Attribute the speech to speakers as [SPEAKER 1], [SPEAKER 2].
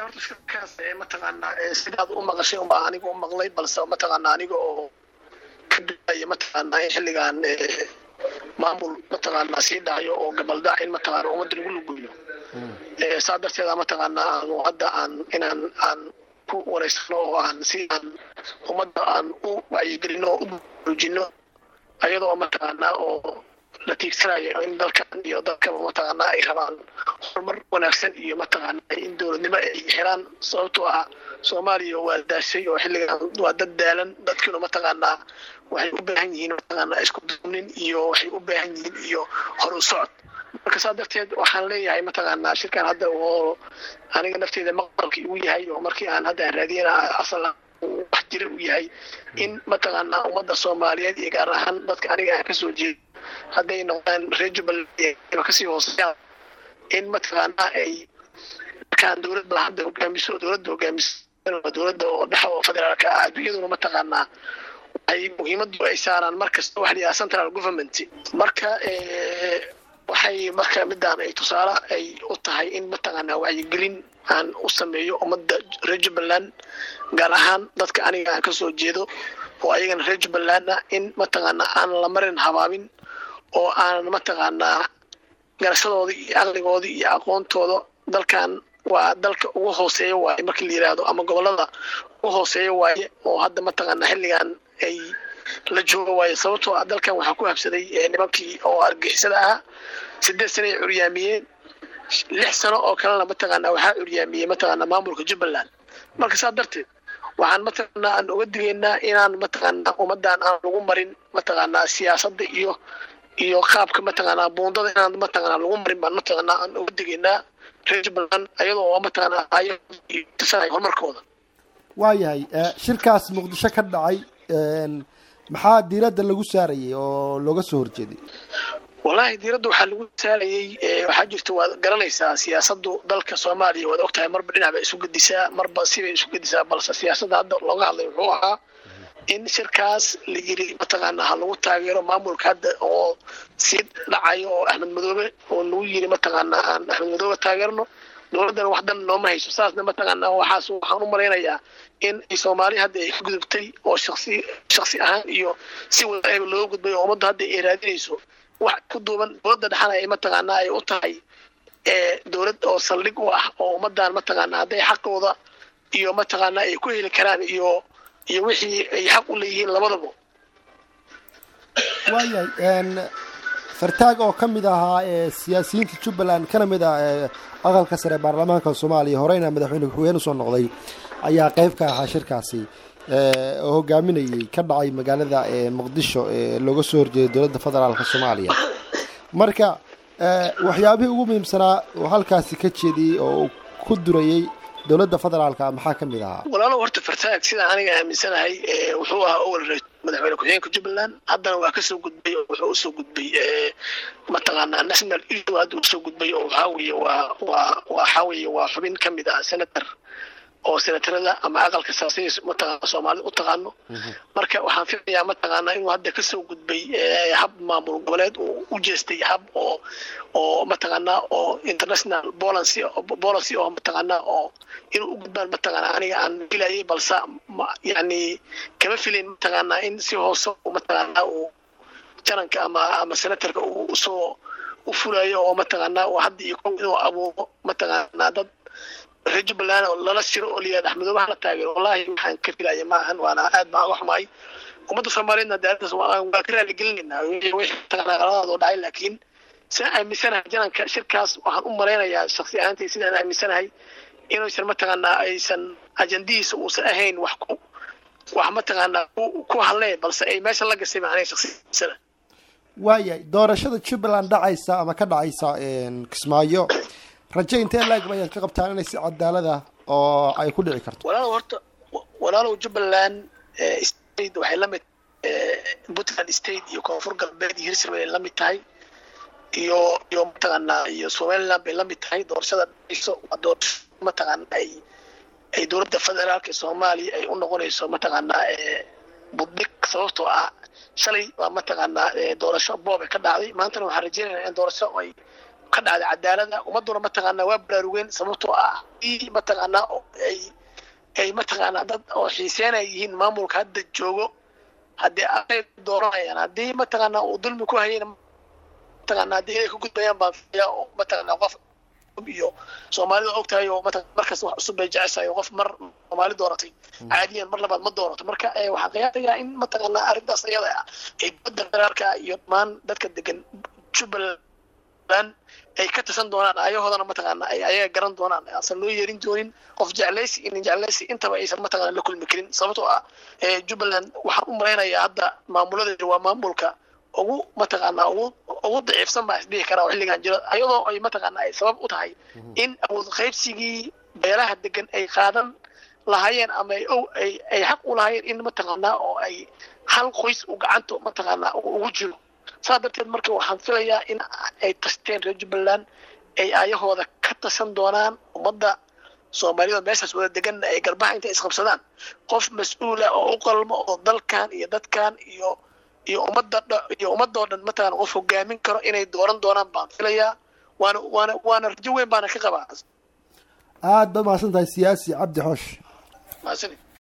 [SPEAKER 1] horta shirkaas mataqaanaa sidaad u maqashay unbaa aniga u maqlay balse mataqaanaa aniga oo ka duaya mataqaanaa in xilligan maamul mataqaanaa sii dhacayo oo gabaldhac in mataqaanaa ummadda lagu luguyo saa darteeda mataqaanaa aanu hadda aan inaan aan ku wareysano oo aan si aan ummadda aan u wacyigelino oo u buujino ayadoo mataqaanaa oo la tiigsanayo in dalkan iyo dalkaba mataqaanaa ay rabaan horumar wanaagsan iyo mataqaanaa in dowladnimo ay helaan sababtoo ah soomaaliya waa daashay oo xilligan waa dad daalan dadkiina mataqaanaa waxay u baahan yihiin mataqaanaa isku duubnin iyo waxay u baahan yihiin iyo horu socod marka saa darteed waxaan leeyahay mataqaanaa shirkan hadda oo aniga nafteeda maqalkii uu yahay oo markii aan hadda aan raadiyana asal wax jira uu yahay in mataqaanaa ummadda soomaaliyeed iyo gaar ahaan dadka aniga aan kasoo jeedo hadday noqdaan reer jubbaland kasii hooseeyaan in mataqaanaa ay markaan dowladda hadda hogaamiso dowladda hogaamiso dowladda oo dhexa oo federaalka ah adduunyaduna mataqaanaa waxay muhiimadu ay saaraan markasta waxa la yidhaha central government marka waxay marka midaan ay tusaale ay u tahay in mataqaanaa wacyigelin aan u sameeyo ummadda reer jubbaland gaar ahaan dadka aniga aan kasoo jeedo oo ayagana reer jubbaland ah in mataqaanaa aan la marin habaabin oo aan mataqaanaa garashadooda iyo caqligooda iyo aqoontooda dalkan waa dalka ugu hooseeya waaye markii la yidhaahdo ama gobolada ugu hooseeya waaye oo hadda mataqaanaa xilligan ay la jooga waaye sababtoo ah dalkan waxaa ku habsaday nimankii oo argixisada ahaa sideed sano ay curyaamiyeen lix sano oo kalena mataqaanaa waxaa curyaamiyey mataqaanaa maamulka jubbaland marka saa darteed waxaan mataqaanaa aan uga digaynaa inaan mataqaanaa ummadan aan lagu marin mataqaanaa siyaasadda iyo iyo qaabka mataqaanaa buundada inaan mataqaanaa lagu marin baan mataqaanaa aan uga digaynaa reer jubbaland ayadoo mataqaanaa ayo tusanayo horumarkooda
[SPEAKER 2] waayahay shirkaas muqdisho ka dhacay maxaa diiradda lagu saarayay oo looga soo horjeeday
[SPEAKER 1] wallaahi diiradda waxaa lagu saarayey waxaa jirta waad garanaysaa siyaasaddu dalka soomaaliya waad ogtahay marba dhinac bay isu gedisaa marba sibay isu gedisaa balse siyaasadda hadda looga hadlay wuxuu ahaa in shirkaas la yiri mataqaanaa ha lagu taageero maamulka hadda oo sii dhacayo oo axmed madoobe oo lagu yiri mataqaanaa aan axmed madoobe taageerno dowladdana wax dan nooma hayso saasna mataqaanaa waxaas waxaan u malaynayaa in ay soomaali hadda ay ka gudubtay oo shaksi shaksi ahaan iyo si wada looga gudbay oo ummadda hadda ay raadinayso wax ku duuban dowladda dhexana ay mataqaanaa ay u tahay dowlad oo saldhig u ah oo ummadan mataqaanaa hadday xaqooda iyo mataqaanaa ay ku heli karaan iyo iyo wixii ay xaq u leeyihiin labadaba
[SPEAKER 2] waayahay fartaag oo ka mid ahaa siyaasiyiinta jubbaland kana mid ah aqalka sare baarlamaanka soomaaliya horeyna madaxweyne ku-xigeen usoo noqday ayaa qeyb ka ahaa shirkaasi oo hogaaminayay ka dhacay magaalada muqdisho ee looga soo horjeeday dowladda federaalka soomaaliya marka waxyaabihii ugu muhiimsanaa oo halkaasi ka jeediyey oo ku durayey dowladda federaalka maxaa ka mid ahaa
[SPEAKER 1] walaalow horta fartaag sidaan aniga aaminsanahay wuxuu ahaa owal madaxweyne ku-xigeenka jubbaland haddana waa kasoo gudbay oo wuxuu usoo gudbay mataqaanaa national issue hadda usoo gudbay oo waxaa weeye waa waa waxaa weeye waa xubin ka mid ah senator oo senatarada ama aqalka saasay mataqaana soomaalida u taqaano marka waxaan filayaa mataqaanaa inuu hadda kasoo gudbay hab maamul goboleed uu u jeestay hab oo oo mataqaanaa oo international policy policy oo mataqaanaa oo inuu u gudbaan mataqaanaa aniga aan filayay balse yani kama filayn mataqaanaa in si hoose mataqaanaa uu jananka ama ama senatarka uu usoo u fulayo oo mataqaanaa uu hadda iyo kow inuu abuuro mataqaanaa dad reer jubbaland oo lala shiro oo layihahda axmedoobaha la taageero wallahi waxaan ka filaya ma ahan waana aad baan uga xumahay ummadda soomaaliyeedna de arrintaas waa ka raali gelinaynaa wixii mataqaanaa qaladaadoo dhacay laakiin sidaan aaminsanahay jananka shirkaas waxaan u malaynayaa shaksi ahaantay sidaan aaminsanahay inuusan mataqaanaa aysan ajandihiisa uusan ahayn wax ku wax mataqaanaa ku hadlee balse ay meesha la gashay macnaha shaksiyadiisana
[SPEAKER 2] waayahay doorashada jubbaland dhacaysa ama ka dhacaysa kismaayo raje intee laag ayaad ka qabtaan inay si cadaalad ah oo ay ku dhici karto
[SPEAKER 1] walaalow horta walaalow jubbaland state waxay la mid puntland state iyo koonfur galbeed iyo hirshabelle la mid tahay iyo iyo mataqaanaa iyo somaliland bay la mid tahay doorashada dhacayso waa doorasho mataqaanaa ay ay dowladda federaalka ee soomaaliya ay u noqonayso mataqaanaa budhig sababtoo ah shalay waa mataqaanaa doorasho boob ay ka dhacday maantana waxaan rajeynaynaa in doorasho ay ka dhacda cadaalada ummaduna mataqaanaa waa baraarugeen sababtoo ah haddii mataqaanaa ay ay mataqaanaa dad oo xiiseenay yihiin maamulka hadda joogo haddii ay dooranayaan haddii mataqaanaa uu dulmi ku hayayna mataqaanaa haddii inay ka gudbayaan baan filayaa oo mataqaanaa qof iyo soomaalida og tahay oo mataqan markas wax cusub bay jeceshahay oo qof mar soomaali dooratay caadiyan mar labaad ma doorato marka waxaa qiyaasayaa in mataqaanaa arrintaas ayada ah ay dowladda federaalka iyo dhammaan dadka degan jubbaland ay ka tasan doonaan ayahoodana mataqaanaa ay ayaga garan doonaan aansan loo yeerin doonin qof jeclaysi inin jeclaysi intaba aysan mataqaanaa la kulmi karin sababtoo ah jubbaland waxaan u malaynayaa hadda maamuladeeda waa maamulka ugu mataqaanaa ugu ugu daciifsan baa isdhihi karaa oo xilligan jiro ayadoo ay mataqaanaa ay sabab u tahay in awood qaybsigii beelaha degan ay qaadan lahaayeen ama ay ay ay xaq u lahaayeen in mataqaanaa oo ay hal qoys u gacanta mataqaanaa ugu jiro saas darteed marka waxaan filayaa in ay tasteen reer jubbaland ay ayahooda ka tasan doonaan ummadda soomaalida meeshaas wada deganna ay garbaha intay isqabsadaan qof mas-uula oo u qalmo oo dalkan iyo dadkan iyo iyo ummadda iyo ummadoo dhan mataqaana qof hogaamin karo inay dooran doonaan baan filayaa waana waana waana rajo weyn baana ka qabaa
[SPEAKER 2] aada baad mahadsan tahay siyaasi cabdi xoosh
[SPEAKER 1] mahadsanid